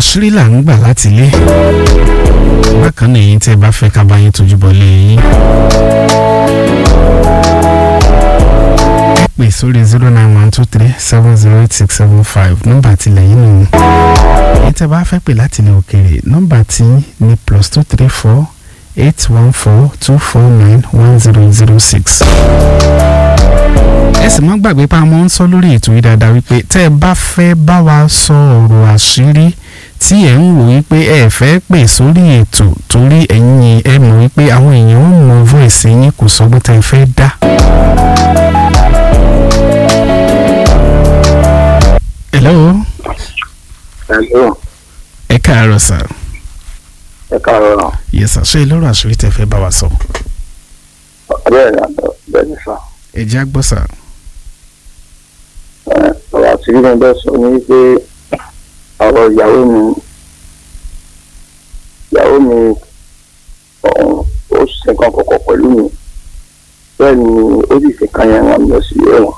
àṣírí là ń gbà láti ilé bákan náà èyí tẹ́ ẹ bá fẹ́ ká bá yín tójú bọ́ lé yín. ẹ pè sórí zero nine one two three seven zero eight six seven five nọ́mbà tilẹ̀ yín nìyẹn. èyí tẹ́ ẹ bá fẹ́ pè láti ilẹ̀ òkèèrè nọ́mbà tí ní plus two three four eight one four two four nine one zero zero six ẹ sì mọ́ gbàgbé pa mọ́ ń sọ lórí ètò yìí dáadáa wípé tẹ́ ẹ bá fẹ́ bá wa sọ ọ̀rọ̀ àṣírí tí ẹ̀ ń wò wípé ẹ fẹ́ pè sórí ètò torí ẹ̀yin ẹ mọ̀ wípé àwọn èèyàn ń mọ voice yín kò sọ pé tẹ́ ẹ fẹ́ dá. hello Hello, ẹ káàárọ̀ sà ẹ káàárọ̀. yes sà ṣé lọ́rọ̀ àṣírí tẹ́ fẹ́ bá wa sọ Bẹ́ẹ̀ ni àná bẹ́ẹ̀ ni sà. ẹ jẹ́ àgbọ̀ sà Ẹ, Ọ̀rọ̀ àti bí mo bẹ́ sọ ni pé ọ̀rọ̀ ìyàwó mi ìyàwó mi ọ̀hún ó ṣe nǹkan kọ̀kọ̀ pẹ̀lú mi. Bẹ́ẹ̀ ni ó sì fi kan yẹn rán mi lọ sí ẹ̀wọ̀n.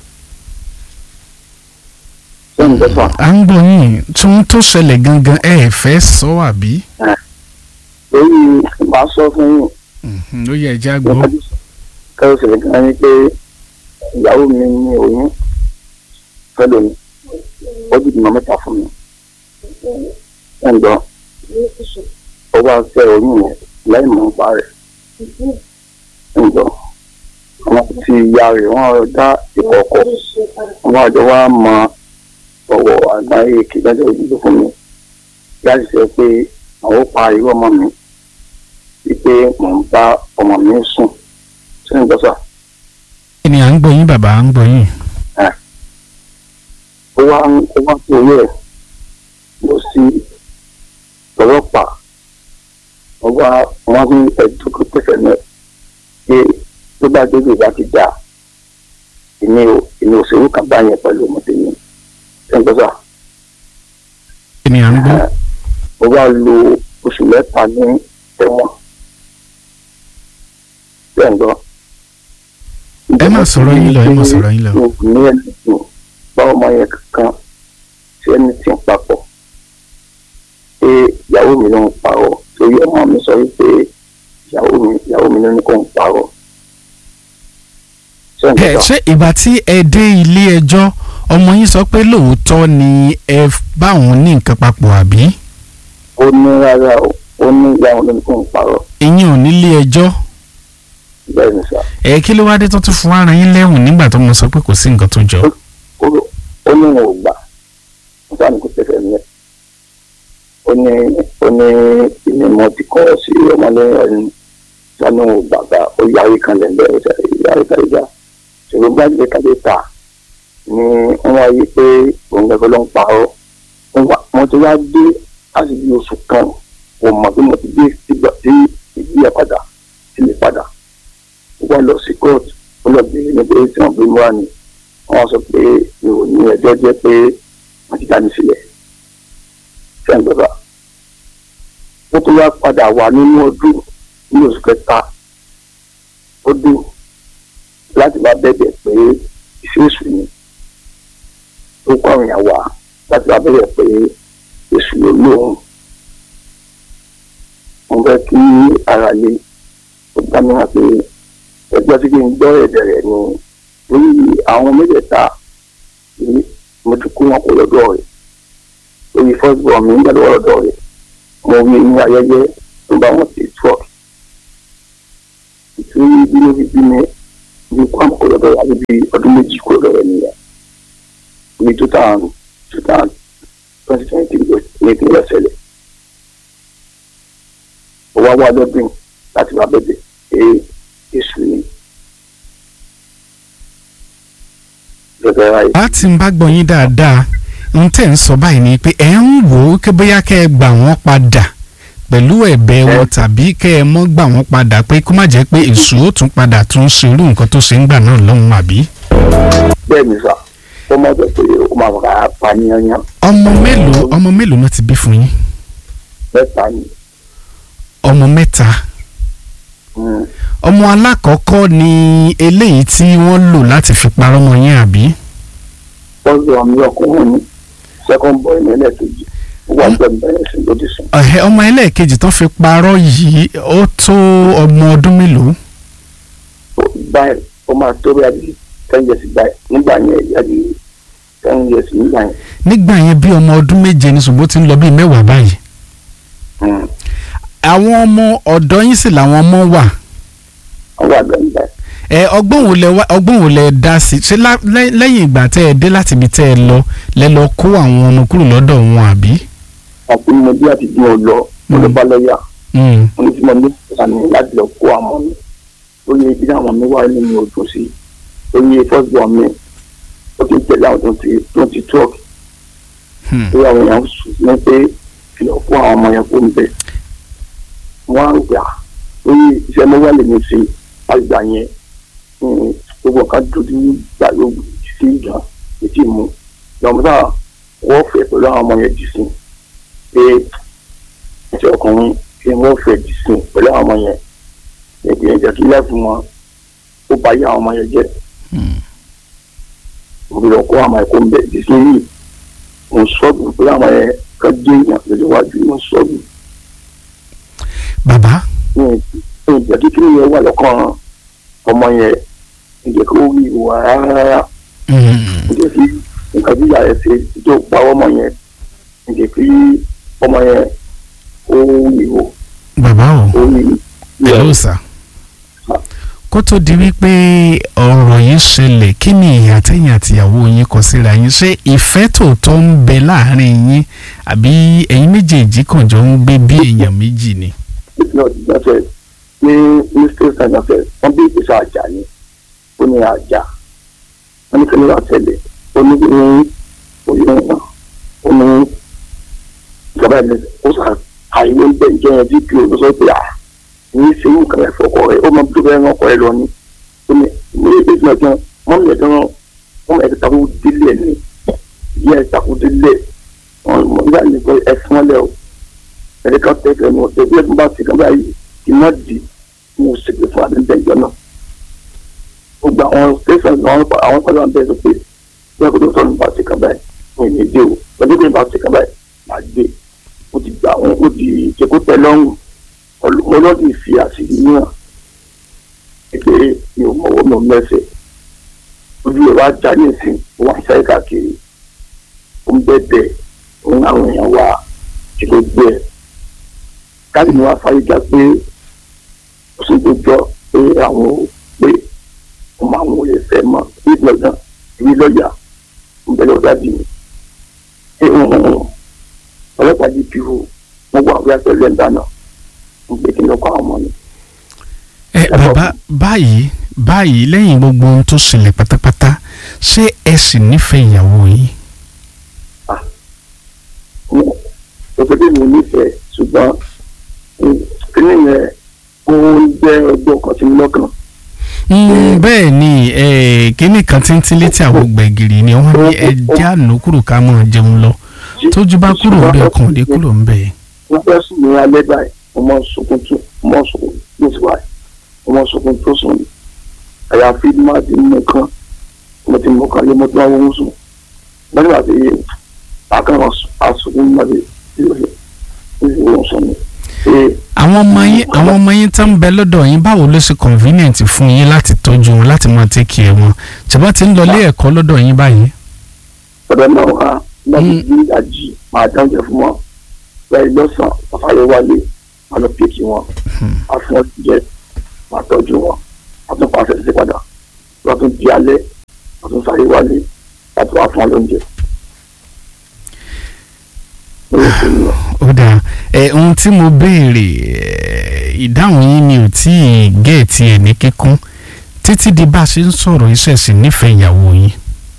Sẹ́yìn bẹ́fà à ń gbọ́ yín tún tó ṣẹlẹ̀ gangan ẹ ẹ̀ fẹ́ sọ àbí lórí màá sọ fún yín. Mhm, ó yẹ ẹ jẹ́ àgbọ̀ kẹ́rù ṣẹlẹ̀ gan ni pé ìyàwó mi ní oyún fẹ́lẹ̀ mi ó bí ìdìmọ̀ mẹ́ta fún mi ẹ̀ ń gbọ́ ó wá fẹ́ oyún yẹn láì mọ̀ nípa rẹ̀ ẹ̀ ń gbọ́ àwọn ti ìyá rẹ̀ wọ́n dá ìkọ̀kọ̀ wọ́n àjọ wá mọ ọ̀wọ̀ àgbáyé kìdájọ́ òjijì fún mi láti sọ pé àwọn ó pa irú ọmọ mi wípé mò ń bá ọmọ mi sùn sínú ìjọsà ni à ń gbọ́ yín bàbá à ń gbọ́ yín ó wá ń ó wá sí orí ẹ̀ lọ sí ọlọ́pàá wọ́n wá wọ́n ní ẹ̀dùnkún pẹ̀sẹ̀ náà pé tó bá débi ìgbà ti dà èmi ò èmi ò ṣerú kan báyẹn pẹ̀lú ọmọdé mi sínú ìjọsà ni à ń gbọ́ ó wá lo oṣù mẹ́ta ní ẹ̀wọ̀n bẹ́ẹ̀ ń gbọ́. ẹ má sọ̀rọ̀ yín lọ ẹ má sọ̀rọ̀ yín lọ. ní ẹni tó bá ọmọ yẹn kankan tí ẹni tí ń papọ̀ pé ìyàwó mi ló ń parọ́ torí ọmọ mi sọ wípé ìyàwó mi ìyàwó mi ló ní kó ń parọ́. ṣé ń ẹ gbọ́? ṣé ìgbà tí ẹ dé ilé ẹjọ́ ọmọ yín sọ pé lóòótọ́ ni ẹ bá òun ní nǹkan papọ̀ àbí ó ní rárá o ó ní ìyàwó ló ní kó ń parọ́ ìyẹn ò nílé ẹjọ́ bẹ́ẹ̀ ni sà. ẹ kí ló wá dé tó tún fún ara yín lẹ́wọ̀n nígbà tó mọ sọ pé kò sí nǹkan tó jọ. ó ó ní wọn ò gbà wọn sáà ní kò tẹ̀sẹ̀ ní ẹ̀ ó ní ó ní ìní mo ti kọ́ sí ọmọlẹ́yìn ẹni sáà ní wọn ò gbà gbà ó yáwé kan lẹ́ńdẹ́ ó ṣe yáwé kan ìjà ṣùgbọ́n gbàgbé kàdé ta ni wọ́n wá yí pé òun gbẹ́gbẹ́ ló ń parọ́ Wọ́n wá- wọ́n ti wá dé láti bí oṣù kan kò mọ̀ bí mo ti dé ìgbà tí ìgbé ẹ̀ padà sílé padà ó wá lọ sí kóòtù ó lọ bí ní pé tí wọ́n gbé mú wá ni wọ́n sọ pé mi ò ní ẹjọ́ jẹ́ pé wọ́n ti dá mi sílẹ̀ sẹ́ńgbẹ́bà ó tún wá padà wà nínú ọdún ní oṣù kẹta ọdún láti bá bẹ̀bẹ̀ pé iṣẹ́ èṣù ni ó kọ́ àwọn èèyàn wá láti bá bẹ̀bẹ̀ pé èṣù ló lóhùn wọ́n fẹ́ kí ara lè ó dá mi hàn pé ẹgbẹ́ tí kì í gbọ́ ẹ̀dẹ̀ rẹ̀ ni lórí àwọn mẹ́tẹ̀ẹ̀ta ní mo ti kó wọn kó lọ́dọ̀ rẹ̀ lórí first born mi ń gbàdọ̀ lọ́dọ̀ rẹ̀ mo rí ní ayẹyẹ tó bá wọn ti tọ́ ìtúrí bí ló fi bí mi ní kó àwọn kó lọ́dọ̀ rẹ̀ àti bí ọdún méjì kó lọ́dọ̀ rẹ̀ nìyẹn ní two thousand two thousand twenty twenty ní ìpínlẹ̀ ṣẹlẹ̀ ó wá wá lọ́dún láti wá bẹ̀bẹ̀ pé èṣù ni gẹ́gẹ́ ráyè. láti ń bá gbọ́ yín dáadáa ń tẹ̀ ń sọ báyìí ni pé ẹ̀ ń wò ó kí bóyá kẹ́ ẹ gbà wọ́n padà pẹ̀lú ẹ̀bẹ̀ wọn tàbí kẹ́ ẹ mọ́ gbà wọ́n padà pé kó má jẹ́ pé èṣù ó tún padà tún ṣe irú nǹkan tó ṣe ń gbà náà lọ́hùn àbí. bẹ́ẹ̀ ni sà ó mọ̀ jẹ́ pé ó máa fà á pa yányán ọmọ mélòó ọmọ mélòó náà ti bí fún yín mẹ́ta ni ọmọ mẹ́ta Mm. ọmọ alákọ̀ọ́kọ́ ni eléyìí tí wọ́n lò láti fi parọ́ mọ́ yín àbí. first born mi ọkùnrin ni second boy ní ẹlẹ́ẹ̀kejì ó wà bẹ́ẹ̀ bẹ́ẹ̀ sí lódì sí. Ẹ̀hẹ́, ọmọ ẹlẹ́ẹ̀kejì tán fi parọ́ yìí ó tó ọmọ ọdún mélòó báyìí ó máa tó bí adi ten years báyìí nígbà yẹn adi ten years nígbà yẹn. nígbà yẹn bí ọmọ ọdún méje ní ṣùgbọ́n ó ti ń lọ bíi mẹ́wàá báyìí Hmm. àwọn ọmọ ọ̀dọ́ yín sì làwọn ọmọ wà ó wà bẹ́ẹ̀ bẹ́ẹ̀. ẹ ọgbọ́n wo lẹ wá ọgbọ́n wo lẹ dá sí ṣé lá- lẹ́- lẹ́yìn ìgbà tẹ́ ẹ dé láti ibi tẹ́ ẹ lọ lẹ lọ kó àwọn ọmọ kúrò lọ́dọ̀ wọn àbí. ọ̀pọ̀ mo bí àti bí mo lọ mo lọ bá lọ́ọ̀yà Mm, mo ní tí mo ní ìsàmì láti lọ kó àwọn mi ó yẹ ibi àwọn mi wá nínú ojú sí ó yẹ first born mi ó ti tẹ̀lé àwọn tó ti tó ti talk hmm. tó àwọn èèyàn sùn ní pé kí lọ kó àwọn ọmọ yẹn kó ń bẹ̀ wọ́n á gbà ó yẹ iṣẹ́ mi wá lè mi ṣe àgbà yẹn hmm, gbogbo nǹkan dúdú gbà yóò sí ìgbà ètí mu lọ́mọdé wọ́n fẹ́ pẹ̀lú àwọn ọmọ yẹn jù sí pé ìṣe ọkùnrin kí wọ́n fẹ́ jù sí pẹ̀lú àwọn ọmọ yẹn ẹ̀jẹ̀ ẹ̀jẹ̀ kí lẹ́fù wọn ó bá yá àwọn ọmọ yẹn jẹ́ Hmm. mo lọ kó àwọn ẹ̀kọ́ ń bẹ̀ jù sí yìí mo sọ́ọ̀bù pẹ̀lú àwọn yẹn ká dé èèyàn lójú wájú mo sọ́ọ̀bù bàbá ní ìjẹ́ kíkiri yẹn wà lọ́kàn ọmọ yẹn ìjẹ́ kó rí ìwà rárá Hmm. ìjẹ́ kí nǹkan tí ìyá rẹ̀ ṣe tó pa ọmọ yẹn ìjẹ́ kí ọmọ yẹn ó rí ìwò bàbá o ó rí hello sir kó tó di wípé ọ̀rọ̀ yìí ṣẹlẹ̀ kí ni ìyá tẹ̀yìn àtìyàwó yín kọ síra yín ṣé ìfẹ́ tòótọ́ ń bẹ láàrin yín àbí ẹ̀yin méjèèjì kàn jọ ń gbé bí èèyàn méjì ni. náà ti gbàfẹ́ ní ní state and affairs wọ́n bí ìgbésẹ̀ àjà ni ó ní àjà wọ́n ní kí ni wọ́n tẹ̀lé ó ní ní oyún náà ó ní ìjọba ẹ̀ ó sà àìwé ń bẹ ìjọ yẹn dp ló sọ pé à ní í ṣe nǹkan ẹ̀ fọkọ rẹ̀ ó mọ bí tó fẹ́ rán ọkọ rẹ̀ lọ ni ó ní ní ìgbésẹ̀ náà gan wọ́n mú ẹ̀dán wọ́n mú ẹ̀dán takú délé ẹ̀ ní ìyá ẹ̀ takú délé wọ́n mú ìyá ẹ̀ ní pé ẹ̀ fún ọ lẹ́ o ẹni kan tẹ fẹnu ọtẹ bí ẹni bá ti kan báyìí kì í má di mo ṣègbè fún àdéhùn ìjọ náà gbogbo àwọn tẹsán àwọn àwọn pẹ̀lú àwọn bẹ́ẹ̀ sọ pé bí ẹkọ tó sọ nípa ti kan báyìí mo ní dé o pẹ̀lú bí nípa ti kan báyìí máa dé mo ti gbà wọn mo ti jẹ kó tẹ́ lọ́rùn ọlọ́dún ìfi àṣírí náà pé mi ò mọ̀wọ́ mi ò mẹ́sẹ̀ ojú ẹ̀ wá já ní ìsìn wọn àṣà káàkiri ó ń bẹ́ẹ̀ bẹ́ẹ̀ ó ń àwọn èèyàn wá tí ló gbé ẹ̀ káàdì ni wọ́n fàyè já pé ó sì gbẹjọ́ pé àwọn ò pé ọmọ àwọn ò lè fẹ́ mọ́ bí gbọ̀ngàn ìwé lọ́ọ̀yà ń bẹ lọ́ọ́ dájú mi. ṣé ọlọ́pàá di píhù wọ́n wà wíwá pẹ̀lú ẹ̀ dáná ń gbé kí n lọ́kọ̀ àwọn ọmọ mi. ẹ bàbá báyìí báyìí lẹ́yìn gbogbo ohun tó ṣẹlẹ̀ pátápátá ṣé ẹ sì nífẹ̀ẹ́ ìyàwó yín. òṣèlú mi nífẹ̀ẹ́ ṣùgbọ́n kíní yẹn ó jẹ́ ọgbọ́n kan sí mi lọ́kàn. Mm, bẹ́ẹ̀ ni eh, kíní kan tí ń tí létí àwọn gbẹ̀gìrì ni wọ́n ní ẹjẹ́ àná kúrò ká mọ̀ jẹun lọ tójú bá kúrò ń bẹ̀ ọkàn òde kúrò ń bẹ̀. wọ́n fẹ́ sùn ní alẹ́ báyìí mo máa ń sunkún tó mo máa ń sunkún tó sì wáyé mo máa ń sunkún tó sùn ní àyàfi má ti mú kan mo ti mú kan lé mo ti máa wọ́n sùn wọ́n ní wàá ti yé àkàrà àsùnkún má ti wọ́n sùn ní. àwọn ọmọ yín àwọn ọmọ yín tó ń bẹ lọ́dọ̀ yín báwo ló ṣe convenient fún yín láti tọ́jú wọn láti máa take care wọn ṣùgbọ́n ti ń lọ ilé ẹ̀kọ́ lọ́dọ̀ yín báyìí. ọ̀dọ̀ náà wá láti bí ìdájí máa dáńjẹ fún wọn bẹ́ẹ̀ lọ́sàn àfàyè wálé máa lọ pèkì wọn á fún wọn jẹ máa tọ́jú wọn á tún pàṣẹ sí padà wọ́n tún di alẹ́ wọ́n tún sáré wálé láti wá fún wọn lóúnjẹ. ó dáa ẹ ohun tí mo béèrè ìdáhùn yín mi ò tí ì géètì ẹ̀ ní kíkún títí di bá a ṣe ń sọ̀rọ̀ iṣẹ́ sì nífẹ̀ẹ́ ìyàwó yín.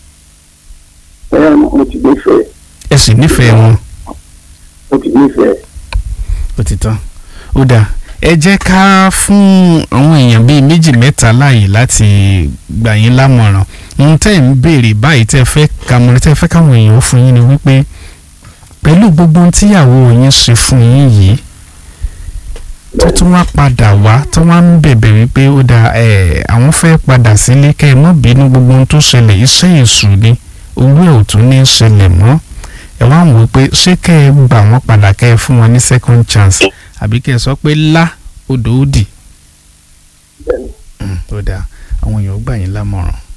ẹ mo ti nífẹ̀ẹ́. ẹ sì nífẹ̀ẹ́ wọn. mo ti nífẹ̀ẹ́. ó ti tán ó dáa ẹ jẹ́ ká fún àwọn èèyàn bíi méjì mẹ́ta láàyè láti gbà yín lámọ̀ràn ohun tẹ́ ẹ̀ ń béèrè báyìí tẹ́ ẹ fẹ́ kàmọ́rẹ́ tẹ́ ẹ fẹ́ káwọn èèyàn ó fún yín ni wípé pẹ̀lú gbogbo ohun tíyàwó yín ṣe fún yín yìí tó tún wá padà wá tó wá ń bẹ̀bẹ̀ wípé ó da ẹ̀ àwọn fẹ́ padà sílé kẹ́ ẹ má bínú gbogbo ohun tó ṣẹlẹ̀ iṣẹ́ èṣù ni owó ẹ̀ ò tún ní ṣẹlẹ̀ mọ́ ẹ wá wò pé pé ṣé kẹ́ ẹ gbà wọ́n padà kẹ́ ẹ fún wọn ní second chance àbí kẹ́ ẹ sọ pé lá odò ó dì bẹ́ẹ̀ni Mm, ó dáa àwọn èèyàn ó gbà yín lámọ̀ràn